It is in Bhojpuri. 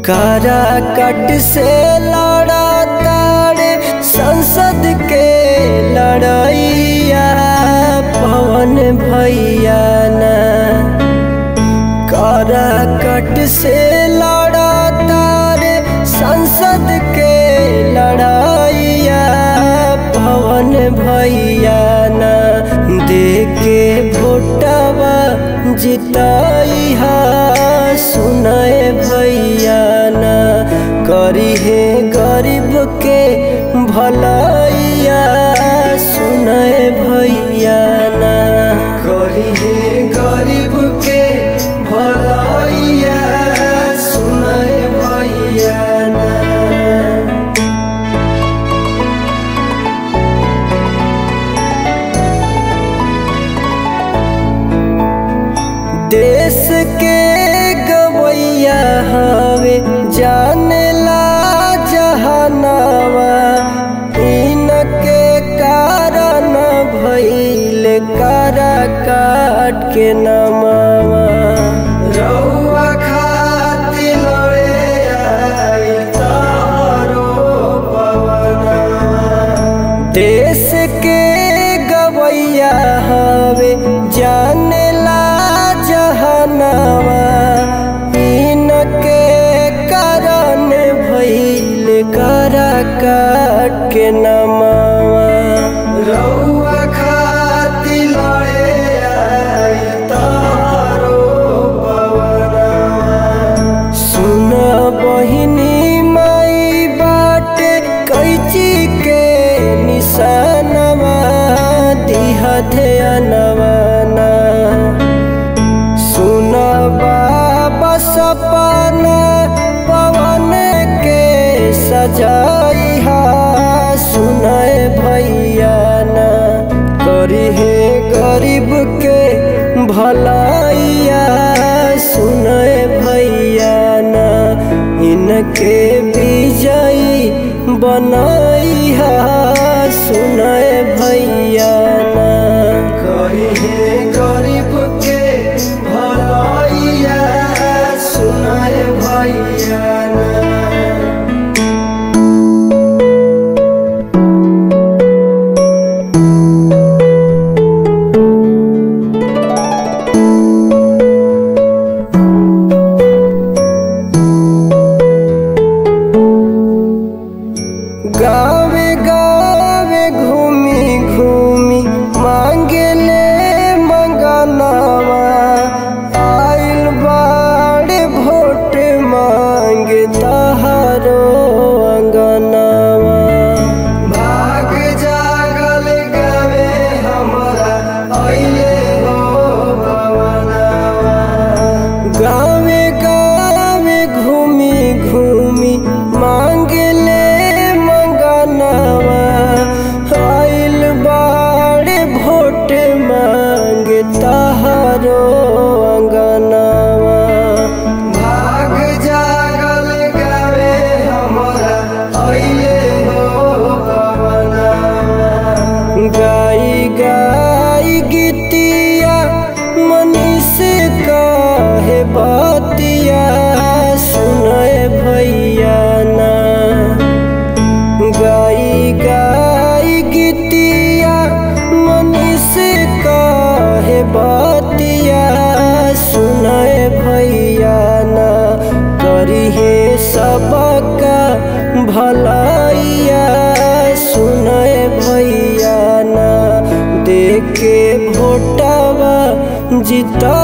कारा कट से लड़ा तारे संसद के लड़ैया पवन भैया ना कारा कट से लड़ा तारे संसद के लड़ैया पवन भैया ना देके भोटवा जिताइहा सुनाए भैया ना करी है गरीब के भलाइया सुनाए भैया ना करी है गरीब के भलाइया सुनाए भैया ना देश के गवैया हवे जानेला जहनावा इनके कारण भइल कारा काट के नमावा रउआ खातिर लड़े आई तारो पवनवा देश के गवैया हवे जानेला जहनावा इनके कारण भइल करा काट के नमावा रउआ खातिर लड़े आई तारो पवनवा सुन बहिनी माई बाटे कैची के निशानवा दिहा ध्यानवाना सुन बाबा सपना पवन के सजाइहा सुनाए भैया ना करी है गरीब के भलाइया सुनाए भैया ना इनके विजयी बनाइहा सुनाए भैया ना करी है गरीब के भलाइया सुनाए भैया ना गावे गावे घूमी घूमी मांगे ले मंगनावा आइल बाड़े भोट मांगे तहारो अंगनावा भाग जागल गावे हमरा अइले हो भवनावा गावे गावे घूमी घूमी मांगे ले मंगनावा आइल बाड़े भोट मांगे तहारो अंगनावा भाग जागल गावे हमरा अइले हो भवनावा गाई गाई गीतिया मनीष काहे बातिया सुनाए भैया ना गाई गाई गीतिया मनीष काहे बातिया सुनाए भैया ना करी है सबका भलाइया सुनाए भैया ना देखे भोटवा जिता